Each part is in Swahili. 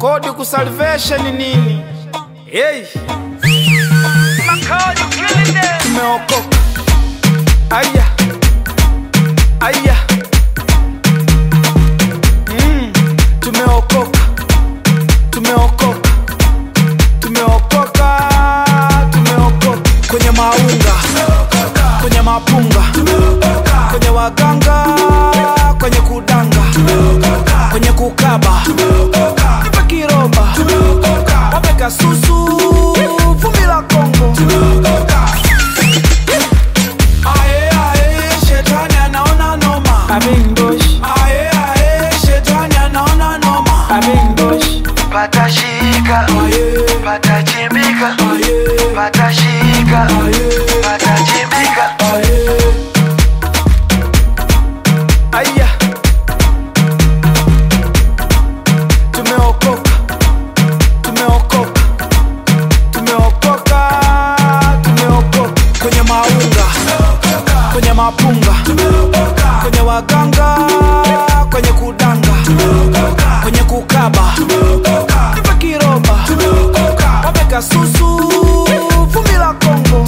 kodi kusalvation nini hey. tumeokoka aya aya mm. tumeokoka tumeokoka tumeokoka tumeokoka kwenye maunga kwenye mapunga kwenye waganga kwenye kudanga kwenye kukaba nipe kiromba wapeka susu vumbi la kongo Ae, ae, shetani anaona noma Ae, ae, shetani anaona noma patashika Aye, patachimbika aye, patashika aye. patachimbika Aya, tumeokoka, tumeokoka, tumeokoka, tumeokoka kwenye maunga, kwenye mapunga, kwenye waganga, kwenye kudanga, kwenye kukaba, nipe kiromba, wapeka susu, vumbi la Kongo.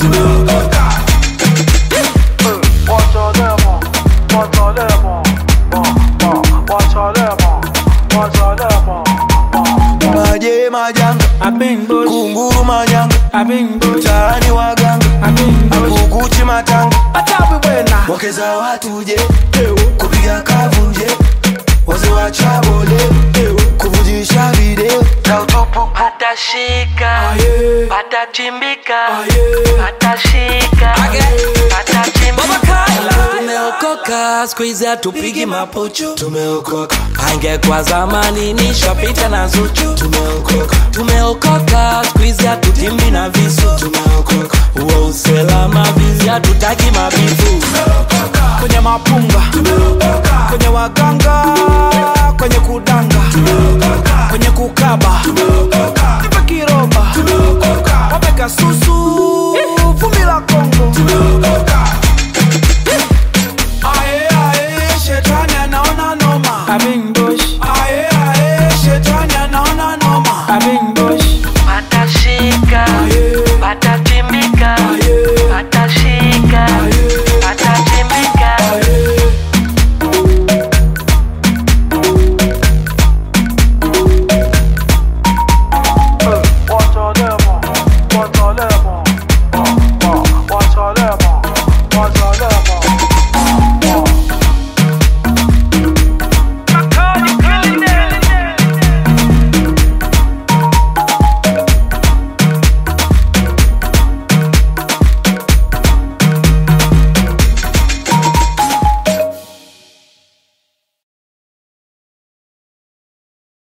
maje majanga Abengbosh, kunguru manyanga abengbosh, mtaani waganga abengbosh. akukuchi matanga Atabu bwena. wakeza watuje kupiga kavunje waze wachabole kuvujisha video za utupu patashika Aye, patachimbika aye, patashika patachimbika tumeokoka skuizi hatupigi mapuchu tumeokoka angekwa zamani nishapita na zuchu tumeokoka tumeokoka skuizi hatutimbi na visu tumeokoka uwe uselama vizi hatutaki mabivu kwenye mapunga, kwenye waganga, kwenye kudanga,